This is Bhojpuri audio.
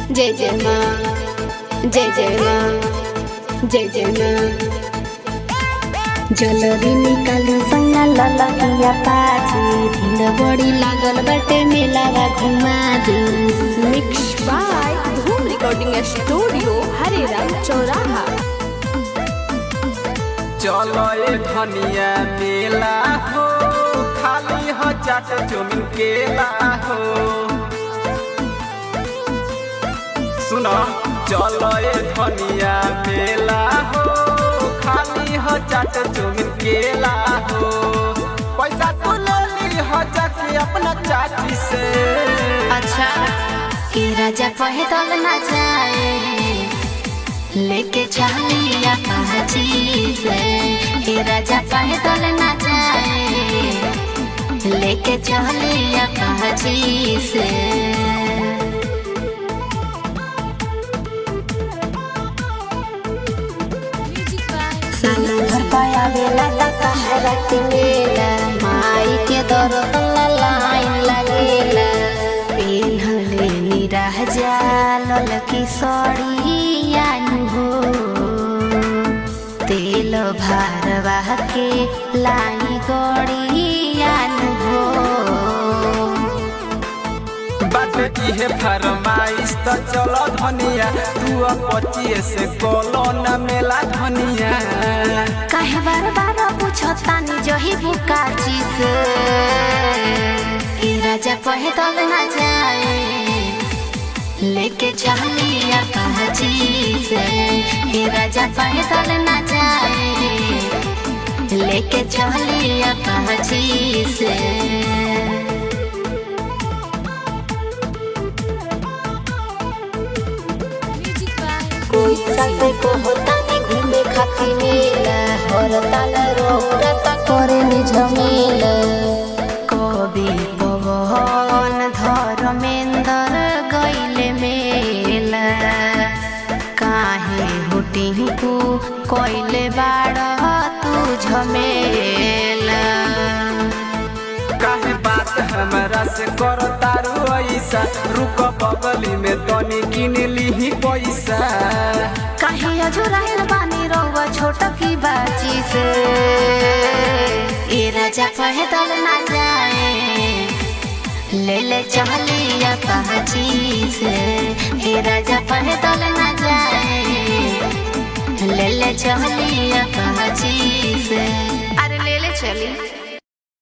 जय जय माँ जय जय माँ जय जय माँ जलरी निकालू सैया ललकिया पाछी भिड़ बड़ी लागल बाटे मेलावा घुमा दू mix by Dhoom recording studio Hareram चौराहा चलो ए धनिया मेला हो खाली हो चाट चुमिन केला हो सुनो चलो ए धनिया मेला हो खाली हो चाट चुमिन केला हो पैसा तू ले ली हो जाके अपना चाची से अच्छा के राजा कहे तल ना जाए लेके चलिया पाची से हे राजा कहे तल ना जाए लेके चलिया पाची से साला घर पाया बेला ता सहारा के मेला माई के दरदन लाइन लगेला पेन्हले निराह जाल की सड़िया हो तेल भारवा के लाई गड़िया हो बात इहे फरमाइश त चलो धनिया तू पचिए से कोलो न मेला धनिया काहे बार बार पूछतानी जही बुका चीज ए राजा कहे तब ना जाए लेके चलिया कहा चीज ए राजा कहे तब ना जाए लेके चलिया कहा चीज कोई साथे को होता नहीं घूमे खाती मेला और ताल रोता करे नि झमेला कवि पवन धर्मेंद्र गईले मेला काहे हुटिंकू कोइले बाड़ तू झमेला काहे बात हमरा से करो तारू ऐसा रुक बगली में तनी किन लीही पैसा काहे अजुराइल बानी रहुआ छोट की बाची से ए राजा कहे तल ना जाए ले ले चलिया पहची से ए राजा कहे तल ना जाए ले ले चलिया पहची से अरे ले ले चली